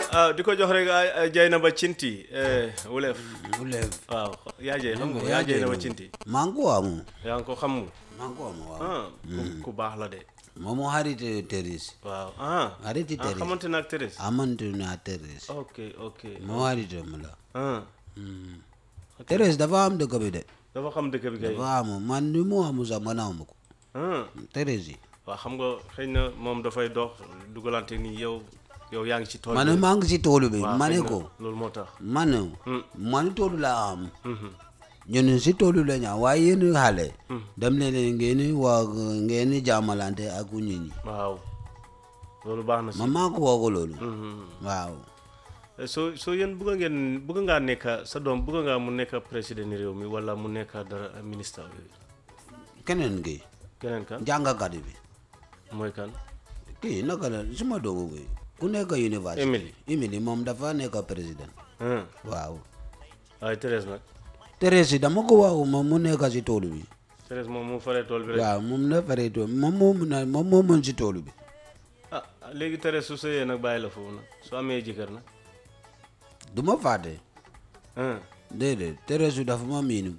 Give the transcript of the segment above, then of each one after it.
ah di ko jox rek Jaynaba Cinti wuleef Wulef. waaw yaa jey xam nga yaa yaa Jaynaba Jaynaba. Cinti maa ngi ko amu. yaa ngi ko xam mu maa ngi ko amu waaw. ah ku- ku baax la de moom moo xarite Thérèse. waaw ah xarite ah Thérèse. xamante na ak Thérèse amante naa Thérèse. ok ok moo xarite mu la. ah Thérèse dafa am dëkk bi de. dafa xam dëkk bi kay dafa amu man ni mu amu sax man amu ko. ah Thérèse yi. waaw xam nga xëy na moom dafay dox dugalante nii yow yow yaa ngi ci tool man bi. maa ngi si toolu bi. waaw, ma ne xëy na ko. loolu moo tax man man toolu laa am. ñun si toolu la ñu am waaye yéen xale. dem leen ngeen waa ngeen jaamalante ak nit ñi. waaw loolu baax na si man maa ko wax ko loolu. Mhm. waaw. Eh, soo soo yéen bëgg ngeen bëgg ngaa nekk sa doom bëgg ngaa mu nekk président ni réew mi wala mu nekk dara ministre yooyu keneen ki keneen kan jàngakat bi. mooy kan kii naka la suma doomu bi ku nekk université. Emily. Emily moom dafa nekk président. ah waaw. waaye Thérèse nag Thérèse dama ko wax moom mu nekk si toolu bi. Thérèse moom mu faree tool bi rek waaw moom na faree tool moom moo mun a moom moo mën si toolu bi. ah léegi Thérèse su sëyee nag bàyyi la foofu nag su amee jëkkër nag du ma fàtte. ah déedéet Thérèse dafa ma miinu.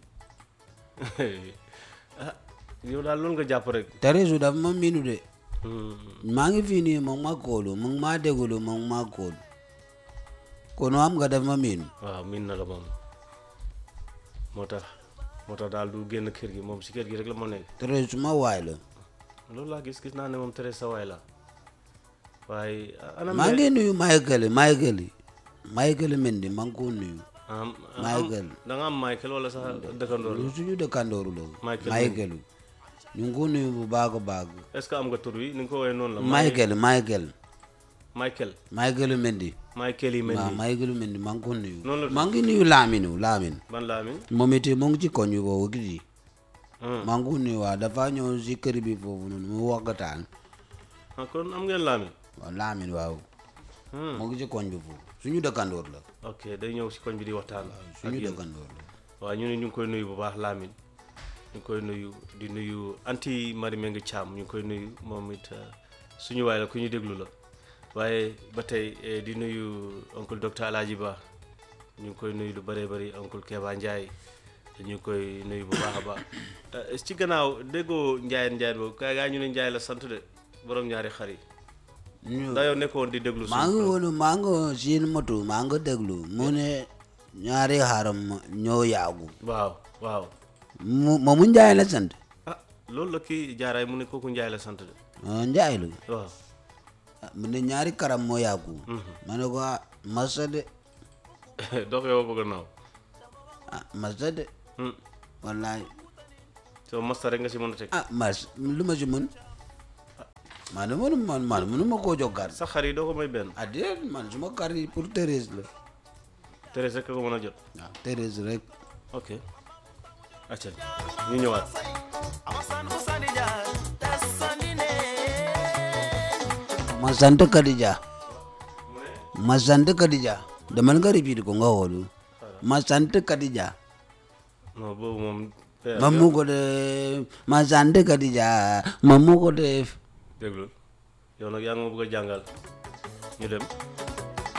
ah yow daal loolu nga jàpp rek Thérèse dafa ma miinu de. Hmm. maa ngi fii nii moom ma koolu moom maa déglu moom maa koolu. kon am nga daf ma miinu. waaw miin na la moom moo tax moo tax daal du génn kër gi moom si kër gi rek la moo nekk Thérèse suma waay la. loolu laa gis gis naa ne moom Thérèse sa waay la waaye anam maa ngi nuyu Michael Michael Michael Mendy maa ngi ko nuyu. am Michael. da nga am Michael wala sax dëkkandoor la lu suñu dëkkandooru la. Michael Michael. ñu ngi ko nuyu bu baax a baax. est-ce que am nga tur wi ni nga ko woowee noonu la Michael Michael. Michael Michael Mendy. Michael yi mel waaw ni Michael Mendy maa ngi ko nuyu. Noonu la maa ngi nuyu Lamine Lamine. ban laa mi moom it mu ngi ci koñ bi foofu gis Hmm. maa ngi ko nuyu waaw dafa ñëw si kër bi foofu noonu mu waxtaan. ah kon am ngeen laa mi waaw Lamine waaw. Hmm. mu ngi ci koñ bi foofu suñu dëkkandoor la. ok day ñëw si koñ bi di waxtaan ak suñu yéen dëkkandoor la. waaw ñu ne ñu ngi koy nuyu bu baax Lamine ñu ngi koy nuyu di nuyu anti Marie Mengue Thiam ñu ngi koy nuyu moom it eh, suñu waay la ku ñu déglu la waaye ba tey eh, di nuyu oncle docteur Alaaji Ba ñu ngi koy nuyu lu bëree bëri oncle Keba Ndiaye ñu ngi koy nuyu bu baax a baax Eh, ci gannaaw déggoo Ndiaye Ndiaye boobu kaay gaa ñu ne Ndiaye la sant de borom ñaari xar yi ñu ndax yow nekkoon di déglu maa suñu ngi pro- woon maa ngi siin moto maa ngi déglu mu ne ñaari xaram ñoo yaagu waaw waaw mu moomu Njaay la sant ah loolu la kii jaaraay mu ne kooku Ndiaye la sant de ah, Njaay la waaw ah, mu ne ñaari karam moo yaagu ma ne ko ah masa de dox yow bëgg naaw ah masa de Hmm. wallaay soo masta rek nga si mën a teg ah mas lu ma si mën man de mënu man man mënu ma koo jox kar sa xar yi doo ko may benn ah déet man suma kar yi pour Thérèse la Thérèse rek ko mën a jot waaw Thérèse rek ok acca ñu ñëwaat ma sant Kadija ma sant Kadija demal nga repeat ko nga xoolu ma sant Kadija non boobu moom ma mu ko def ma sant Kadija ma mu ko def déglul yow nag yaa ngi ma bëgg a jàngal ñu dem